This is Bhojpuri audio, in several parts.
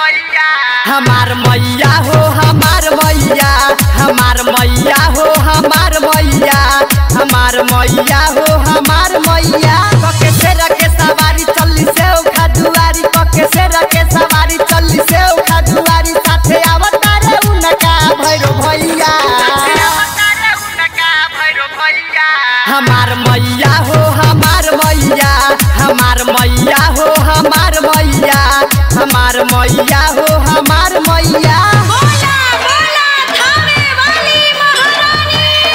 हमार मैया हो हमार मैया हमार मैया हो हमार मैया हमार मैया हो हमार मैया कके से रखे सवारी चल्ली से उखा दुआरी कके से रखे सवारी चल्ली से उखा दुआरी साथे आवतारे उनका भैरो भैया हमार मैया हो हमार मैया हमार मैया हो हमार मैया हमार मैया हो हमार मैया बोला बोला थामे वाली महारानी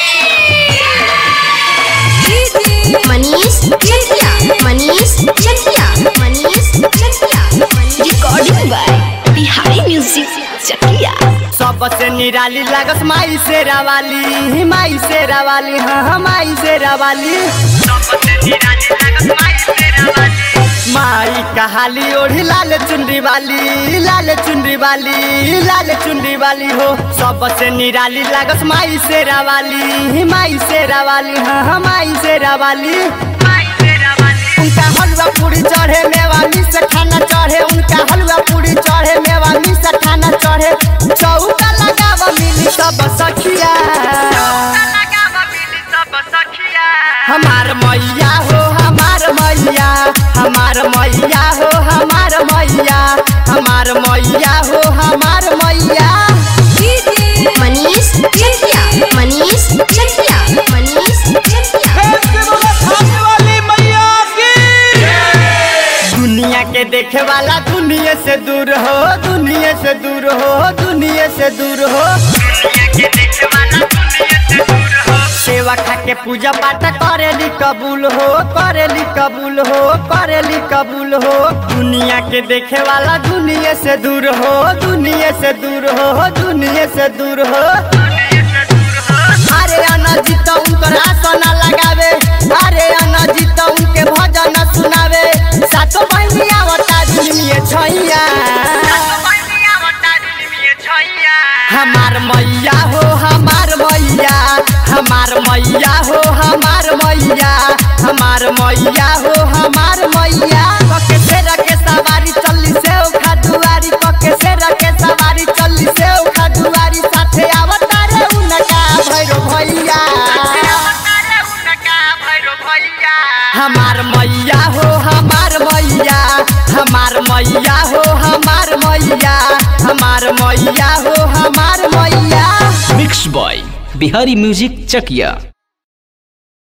की मनीष चटिया मनीष चटिया मनीष चटिया रिकॉर्डिंग बाय बिहारी म्यूजिक चटिया सबसे निराली लागस माई से रावाली माई से रावाली हाँ हाँ माई से रावाली माई कहाली ओढ़ी लाल चुनरी वाली लाल चुनरी वाली लाल चुनरी वाली हो सबसे निराली लागस माई से रावाली माई से रावाली हाँ हाँ माई से रावाली उनका हलवा पूरी चढ़े मेवानी से खाना चढ़े उनका हलवा पूरी चढ़े मेवानी से खाना चढ़े चौका लगावा मिली सब सखिया हमार मैया हो हमार मैया हमार मैया हो हमार मैया हमार मैया हो हमार मैया मनीष चटिया मनीष चटिया मनीष चटिया दुनिया के देखे वाला दुनिया से दूर हो दुनिया से दूर हो दुनिया से दूर हो सेवा खा के पूजा पाठ करेली कबूल हो करेली कबूल हो करेली कबूल हो दुनिया के देखे वाला दुनिया से दूर हो दुनिया से दूर हो दुनिया से दूर हो अरे अनजीत उनकर आसन लगावे अरे अनजीत उनके भजन सुनावे सातो बहिनी आवता दुनिया छैया हमार मैया हो हमार मैया हमार मैया हो हमार मैया हमार मैया हो हमार मैया कके से रखे सवारी चल्ली से उखा दुआरी कके से रखे सवारी चल्ली से उखा दुआरी साथे आवतारे उनका भैरो भैया हमार मैया हो हमार मैया हमार मैया हो हमार मैया हमार मैया हो हमार मैया mix by Bihari music Chakiya